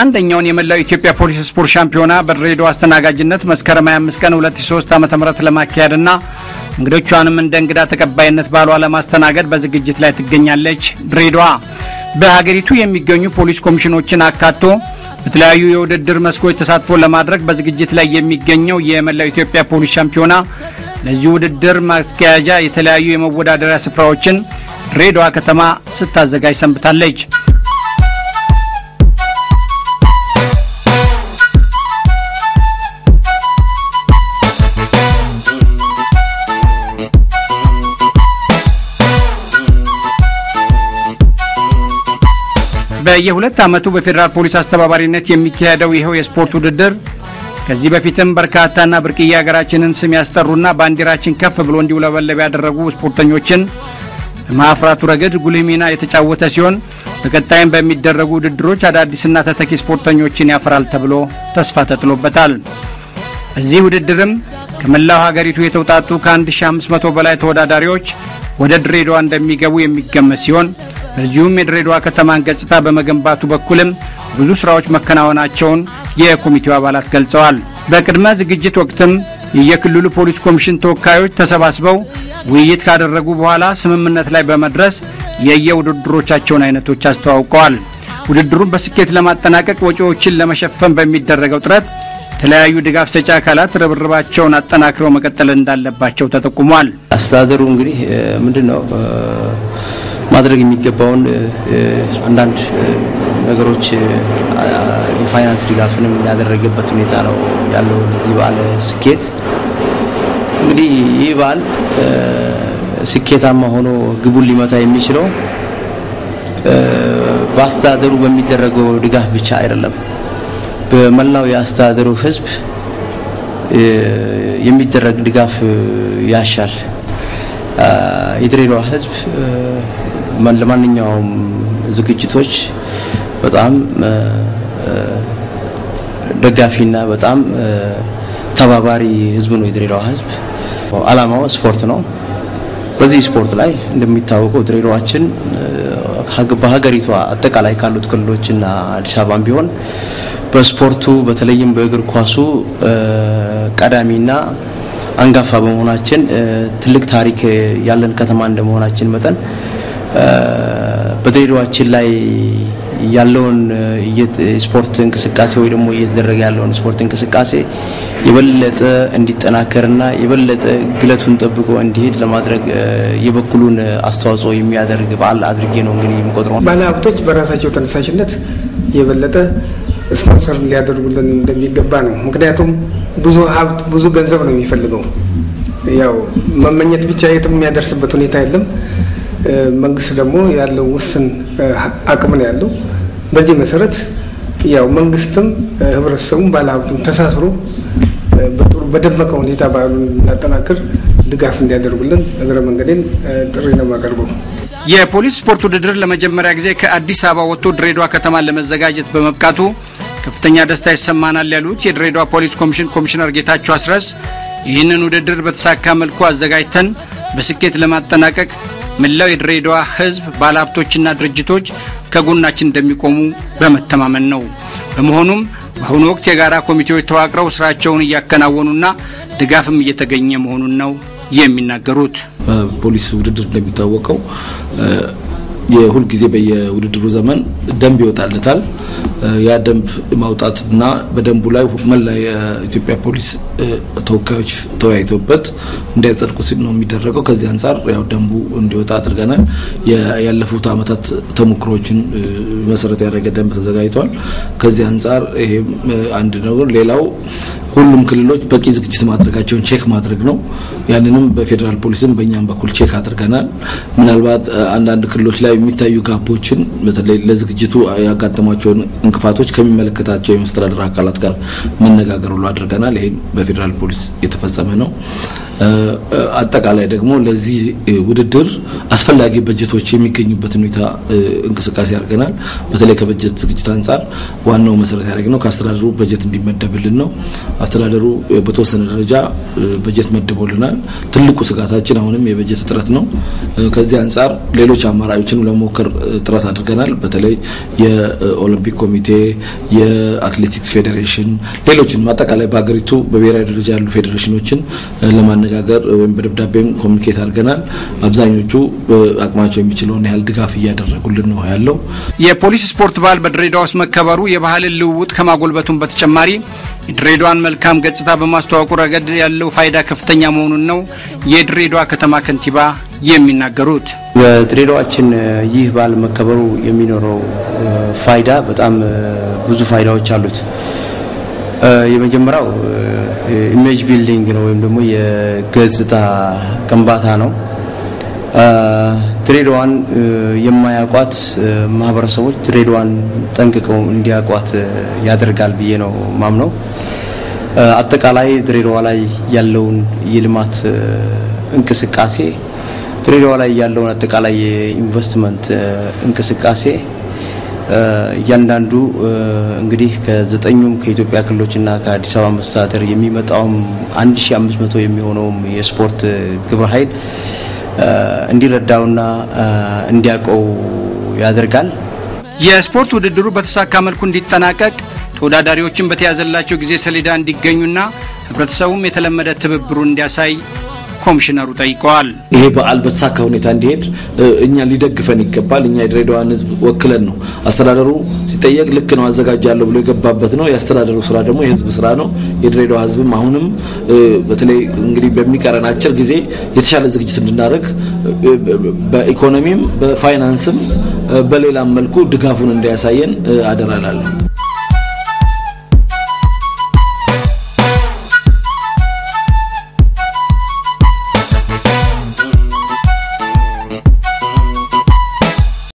አንደኛውን የመላው ኢትዮጵያ ፖሊስ ስፖርት ሻምፒዮና በድሬዳዋ አስተናጋጅነት መስከረም 25 ቀን 2003 ዓ.ም ለማካሄድና እንግዶቿንም እንደ እንግዳ ተቀባይነት ባሏ ለማስተናገድ በዝግጅት ላይ ትገኛለች። ድሬዳዋ በሀገሪቱ የሚገኙ ፖሊስ ኮሚሽኖችን አካቶ በተለያዩ የውድድር መስኮች ተሳትፎ ለማድረግ በዝግጅት ላይ የሚገኘው የመላው ኢትዮጵያ ፖሊስ ሻምፒዮና ለዚህ ውድድር ማስኪያጃ የተለያዩ የመወዳደሪያ ስፍራዎችን ድሬዳዋ ከተማ ስታዘጋጅ ሰንብታለች። በየሁለት ዓመቱ በፌዴራል ፖሊስ አስተባባሪነት የሚካሄደው ይኸው የስፖርት ውድድር ከዚህ በፊትም በርካታና ብርቅዬ ሀገራችንን ስም ያስጠሩና ባንዲራችን ከፍ ብሎ እንዲውለበለብ ያደረጉ ስፖርተኞችን በማፍራቱ ረገድ ጉልህ ሚና የተጫወተ ሲሆን በቀጣይም በሚደረጉ ውድድሮች አዳዲስና ተተኪ ስፖርተኞችን ያፈራል ተብሎ ተስፋ ተጥሎበታል። በዚህ ውድድርም ከመላው ሀገሪቱ የተውጣጡ ከ1500 በላይ ተወዳዳሪዎች ወደ ድሬዳዋ እንደሚገቡ የሚገመት ሲሆን በዚሁም የድሬዳዋ ከተማን ገጽታ በመገንባቱ በኩልም ብዙ ስራዎች መከናወናቸውን የኮሚቴው አባላት ገልጸዋል። በቅድመ ዝግጅት ወቅትም የየክልሉ ፖሊስ ኮሚሽን ተወካዮች ተሰባስበው ውይይት ካደረጉ በኋላ ስምምነት ላይ በመድረስ የየውድድሮቻቸውን አይነቶች አስተዋውቀዋል። ውድድሩን በስኬት ለማጠናቀቅ ወጪዎችን ለመሸፈን በሚደረገው ጥረት የተለያዩ ድጋፍ ሰጪ አካላት ርብርባቸውን አጠናክረው መቀጠል እንዳለባቸው ተጠቁሟል። አስተዳደሩ እንግዲህ ምንድን ነው ማድረግ የሚገባውን አንዳንድ ነገሮች የፋይናንስ ድጋፍንም ያደረገበት ሁኔታ ነው ያለው። ለዚህ በዓል ስኬት እንግዲህ ይህ በዓል ስኬታማ ሆኖ ግቡን ሊመታ የሚችለው በአስተዳደሩ በሚደረገው ድጋፍ ብቻ አይደለም። በመላው የአስተዳደሩ ሕዝብ የሚደረግ ድጋፍ ያሻል። የድሬዳዋ ሕዝብ ለማንኛውም ዝግጅቶች በጣም ደጋፊና በጣም ተባባሪ ሕዝብ ነው የድሬዳዋ ሕዝብ። ዓላማው ስፖርት ነው። በዚህ ስፖርት ላይ እንደሚታወቀው ድሬዳዋችን በሀገሪቷ አጠቃላይ ካሉት ክልሎችና አዲስ አበባም ቢሆን በስፖርቱ በተለይም በእግር ኳሱ ቀዳሚና አንጋፋ በመሆናችን ትልቅ ታሪክ ያለን ከተማ እንደመሆናችን መጠን በድሬዳዋችን ላይ ያለውን ስፖርት እንቅስቃሴ ወይ ደግሞ እየተደረገ ያለውን ስፖርት እንቅስቃሴ የበለጠ እንዲጠናከርና የበለጠ ግለቱን ጠብቆ እንዲሄድ ለማድረግ የበኩሉን አስተዋጽኦ የሚያደርግ በዓል አድርጌ ነው እንግዲህ የምቆጥረው። ባለሀብቶች በራሳቸው ተነሳሽነት የበለጠ ስፖንሰር ሊያደርጉልን እንደሚገባ ነው። ምክንያቱም ብዙ ሀብት ብዙ ገንዘብ ነው የሚፈልገው። ያው መመኘት ብቻ የትም የሚያደርስበት ሁኔታ የለም። መንግስት ደግሞ ያለው ውስን አቅም ነው ያለው። በዚህ መሰረት ያው መንግስትም ህብረተሰቡም ባለሀብቱም ተሳስሮ በጥሩ በደመቀ ሁኔታ በዓሉን እናጠናክር ድጋፍ እንዲያደርጉልን እግረ መንገዴን ጥሪ ነው የማቀርበው። የፖሊስ ስፖርት ውድድር ለመጀመሪያ ጊዜ ከአዲስ አበባ ወጥቶ ድሬዳዋ ከተማን ለመዘጋጀት በመብቃቱ ከፍተኛ ደስታ ይሰማናል ያሉት የድሬዳዋ ፖሊስ ኮሚሽን ኮሚሽነር ጌታቸው አስረስ ይህንን ውድድር በተሳካ መልኩ አዘጋጅተን በስኬት ለማጠናቀቅ መላው የድሬዳዋ ሕዝብ ባለሀብቶችና ድርጅቶች ከጎናችን እንደሚቆሙ በመተማመን ነው። በመሆኑም በአሁኑ ወቅት የጋራ ኮሚቴዎች ተዋቅረው ስራቸውን እያከናወኑና ድጋፍም እየተገኘ መሆኑን ነው የሚናገሩት። ፖሊስ ውድድር እንደሚታወቀው የሁል ጊዜ በየውድድሩ ዘመን ደንብ ይወጣለታል። ያ ደንብ ማውጣትና በደንቡ ላይ መላ የኢትዮጵያ ፖሊስ ተወካዮች ተወያይተውበት እንዲያጸድቁ ሲል ነው የሚደረገው። ከዚህ አንጻር ያው ደንቡ እንዲወጣ አድርገናል። ያለፉት ዓመታት ተሞክሮችን መሰረት ያደረገ ደንብ ተዘጋጅቷል። ከዚህ አንጻር ይሄም አንድ ነው። ሌላው ሁሉም ክልሎች በቂ ዝግጅት ማድረጋቸውን ቼክ ማድረግ ነው። ያንንም በፌዴራል ፖሊስም በእኛም በኩል ቼክ አድርገናል። ምናልባት አንዳንድ ክልሎች ላይ የሚታዩ ጋፖችን በተለይ ለዝግጅቱ ያጋጠሟቸውን እንቅፋቶች ከሚመለከታቸው የመስተዳደር አካላት ጋር መነጋገር ሁሉ አድርገናል። ይህም በፌዴራል ፖሊስ የተፈጸመ ነው። አጠቃላይ ደግሞ ለዚህ ውድድር አስፈላጊ በጀቶች የሚገኙበት ሁኔታ እንቅስቃሴ አድርገናል። በተለይ ከበጀት ዝግጅት አንጻር ዋናው መሰረት ያደረግነው ከአስተዳደሩ በጀት እንዲመደብልን ነው። አስተዳደሩ በተወሰነ ደረጃ በጀት መድቦልናል። ትልቁ ስጋታችን አሁንም የበጀት እጥረት ነው። ከዚህ አንጻር ሌሎች አማራጮችን ለመሞከር ጥረት አድርገናል። በተለይ የኦሎምፒክ ኮሚቴ፣ የአትሌቲክስ ፌዴሬሽን፣ ሌሎችን አጠቃላይ በሀገሪቱ በብሔራዊ ደረጃ ያሉ ፌዴሬሽኖችን ለማነጋገር ወይም በደብዳቤም ኮሚኒኬት አድርገናል። አብዛኞቹ አቅማቸው የሚችለውን ያህል ድጋፍ እያደረጉልን ነው ያለው። የፖሊስ ስፖርት በዓል በድሬዳዋ ውስጥ መከበሩ የባህልን ልውውጥ ከማጎልበቱም በተጨማሪ የድሬዳዋን መልካም ገጽታ በማስተዋወቁ ረገድ ያለው ፋይዳ ከፍተኛ መሆኑን ነው የድሬዳዋ ከተማ ከንቲባ የሚናገሩት። በድሬዳዋችን ይህ በዓል መከበሩ የሚኖረው ፋይዳ በጣም ብዙ ፋይዳዎች አሉት። የመጀመሪያው ኢሜጅ ቢልዲንግ ነው ወይም ደግሞ የገጽታ ግንባታ ነው። ድሬዳዋን የማያውቋት ማህበረሰቦች ድሬዳዋን ጠንቅቀው እንዲያውቋት ያደርጋል ብዬ ነው ማምነው። አጠቃላይ ድሬዳዋ ላይ ያለውን የልማት እንቅስቃሴ ድሬዳዋ ላይ ያለውን አጠቃላይ የኢንቨስትመንት እንቅስቃሴ እያንዳንዱ እንግዲህ ከዘጠኙም ከኢትዮጵያ ክልሎችና ከአዲስ አበባ መስተዳደር የሚመጣውም 1500 የሚሆነውም የስፖርት ግብረ ኃይል እንዲረዳውና እንዲያውቀው ያደርጋል። የስፖርት ውድድሩ በተሳካ መልኩ እንዲጠናቀቅ ተወዳዳሪዎችን በተያዘላቸው ጊዜ ሰሌዳ እንዲገኙና ህብረተሰቡም የተለመደ ትብብሩን እንዲያሳይ ኮሚሽነሩ ጠይቀዋል። ይሄ በዓል በተሳካ ሁኔታ እንዲሄድ እኛ ሊደግፈን ይገባል። እኛ የድሬዳዋን ህዝብ ወክለን ነው። አስተዳደሩ ሲጠየቅ ልክ ነው አዘጋጃለሁ ብሎ የገባበት ነው። የአስተዳደሩ ስራ ደግሞ የህዝብ ስራ ነው። የድሬዳዋ ህዝብም አሁንም በተለይ እንግዲህ በሚቀረን አጭር ጊዜ የተሻለ ዝግጅት እንድናደርግ በኢኮኖሚም በፋይናንስም በሌላም መልኩ ድጋፉን እንዲያሳየን አደራላለሁ።